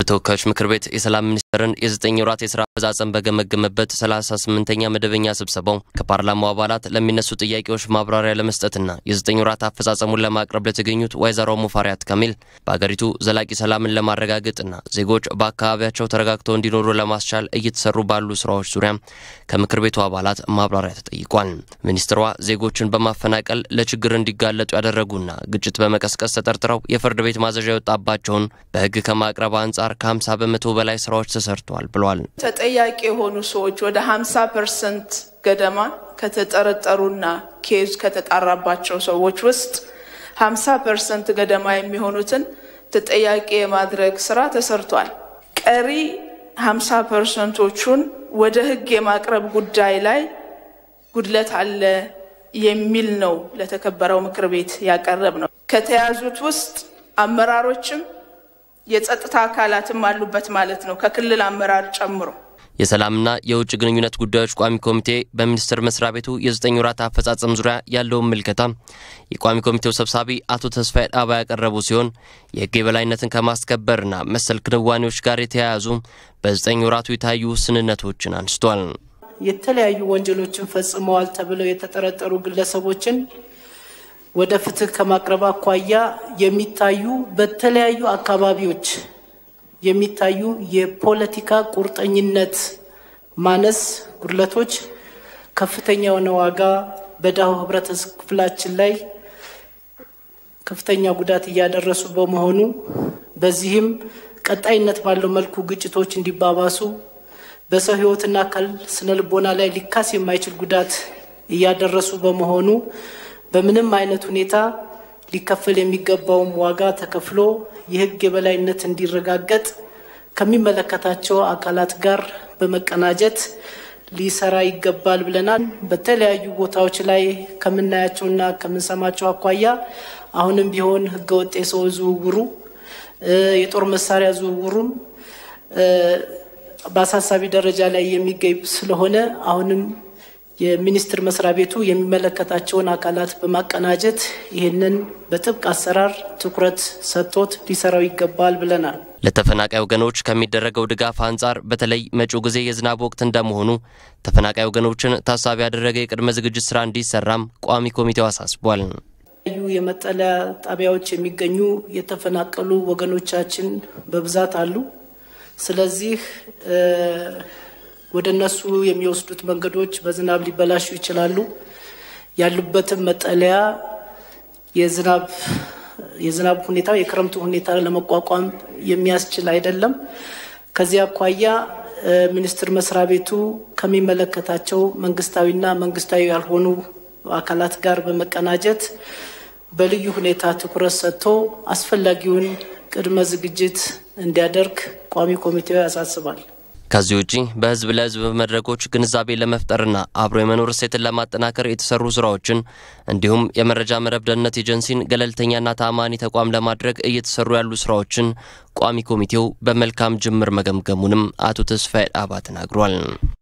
የተወካዮች ምክር ቤት የሰላም ሚኒስቴርን የዘጠኝ ወራት የስራ አፈጻጸም በገመገመበት 38ኛ መደበኛ ስብሰባው ከፓርላማው አባላት ለሚነሱ ጥያቄዎች ማብራሪያ ለመስጠትና የዘጠኝ ወራት አፈጻጸሙን ለማቅረብ ለተገኙት ወይዘሮ ሙፈሪያት ካሚል በሀገሪቱ ዘላቂ ሰላምን ለማረጋገጥና ዜጎች በአካባቢያቸው ተረጋግተው እንዲኖሩ ለማስቻል እየተሰሩ ባሉ ስራዎች ዙሪያ ከምክር ቤቱ አባላት ማብራሪያ ተጠይቋል። ሚኒስትሯ ዜጎችን በማፈናቀል ለችግር እንዲጋለጡ ያደረጉና ግጭት በመቀስቀስ ተጠርጥረው የፍርድ ቤት ማዘዣ የወጣባቸውን በህግ ከማቅረብ አንጻር ከ50 በመቶ በላይ ስራዎች ተሰርተዋል ብሏል። ተጠያቂ የሆኑ ሰዎች ወደ 50 ፐርሰንት ገደማ ከተጠረጠሩና ኬዝ ከተጣራባቸው ሰዎች ውስጥ 50 ፐርሰንት ገደማ የሚሆኑትን ተጠያቂ የማድረግ ስራ ተሰርቷል። ቀሪ 50 ፐርሰንቶቹን ወደ ህግ የማቅረብ ጉዳይ ላይ ጉድለት አለ የሚል ነው ለተከበረው ምክር ቤት ያቀረብ ነው። ከተያዙት ውስጥ አመራሮችም የጸጥታ አካላትም አሉበት ማለት ነው፣ ከክልል አመራር ጨምሮ። የሰላምና የውጭ ግንኙነት ጉዳዮች ቋሚ ኮሚቴ በሚኒስቴር መስሪያ ቤቱ የዘጠኝ ወራት አፈጻጸም ዙሪያ ያለውን ምልከታ የቋሚ ኮሚቴው ሰብሳቢ አቶ ተስፋዬ ዳባ ያቀረቡ ሲሆን የህግ የበላይነትን ከማስከበርና መሰል ክንዋኔዎች ጋር የተያያዙ በዘጠኝ ወራቱ የታዩ ውስንነቶችን አንስቷል። የተለያዩ ወንጀሎችን ፈጽመዋል ተብለው የተጠረጠሩ ግለሰቦችን ወደ ፍትህ ከማቅረብ አኳያ የሚታዩ በተለያዩ አካባቢዎች የሚታዩ የፖለቲካ ቁርጠኝነት ማነስ ጉድለቶች ከፍተኛ የሆነ ዋጋ በድሃው ህብረተሰብ ክፍላችን ላይ ከፍተኛ ጉዳት እያደረሱ በመሆኑ በዚህም ቀጣይነት ባለው መልኩ ግጭቶች እንዲባባሱ በሰው ህይወትና አካል ስነ ልቦና ላይ ሊካስ የማይችል ጉዳት እያደረሱ በመሆኑ በምንም አይነት ሁኔታ ሊከፈል የሚገባውም ዋጋ ተከፍሎ የህግ የበላይነት እንዲረጋገጥ ከሚመለከታቸው አካላት ጋር በመቀናጀት ሊሰራ ይገባል ብለናል። በተለያዩ ቦታዎች ላይ ከምናያቸውና ከምንሰማቸው አኳያ አሁንም ቢሆን ህገወጥ የሰው ዝውውሩ፣ የጦር መሳሪያ ዝውውሩም በአሳሳቢ ደረጃ ላይ የሚገኝ ስለሆነ አሁንም የሚኒስቴር መስሪያ ቤቱ የሚመለከታቸውን አካላት በማቀናጀት ይህንን በጥብቅ አሰራር ትኩረት ሰጥቶት ሊሰራው ይገባል ብለናል። ለተፈናቃይ ወገኖች ከሚደረገው ድጋፍ አንጻር በተለይ መጪው ጊዜ የዝናብ ወቅት እንደመሆኑ ተፈናቃይ ወገኖችን ታሳቢ ያደረገ የቅድመ ዝግጅት ስራ እንዲሰራም ቋሚ ኮሚቴው አሳስቧል። ዩ የመጠለያ ጣቢያዎች የሚገኙ የተፈናቀሉ ወገኖቻችን በብዛት አሉ። ስለዚህ ወደ እነሱ የሚወስዱት መንገዶች በዝናብ ሊበላሹ ይችላሉ። ያሉበትም መጠለያ የዝናብ የዝናብ ሁኔታ የክረምቱ ሁኔታ ለመቋቋም የሚያስችል አይደለም። ከዚህ አኳያ ሚኒስቴር መስሪያ ቤቱ ከሚመለከታቸው መንግስታዊና መንግስታዊ ያልሆኑ አካላት ጋር በመቀናጀት በልዩ ሁኔታ ትኩረት ሰጥቶ አስፈላጊውን ቅድመ ዝግጅት እንዲያደርግ ቋሚ ኮሚቴው ያሳስባል። ከዚህ ውጪ በህዝብ ለህዝብ መድረኮች ግንዛቤ ለመፍጠርና አብሮ የመኖር እሴትን ለማጠናከር የተሰሩ ስራዎችን እንዲሁም የመረጃ መረብ ደህንነት ኤጀንሲን ገለልተኛና ተአማኒ ተቋም ለማድረግ እየተሰሩ ያሉ ስራዎችን ቋሚ ኮሚቴው በመልካም ጅምር መገምገሙንም አቶ ተስፋዬ ዳባ ተናግሯል።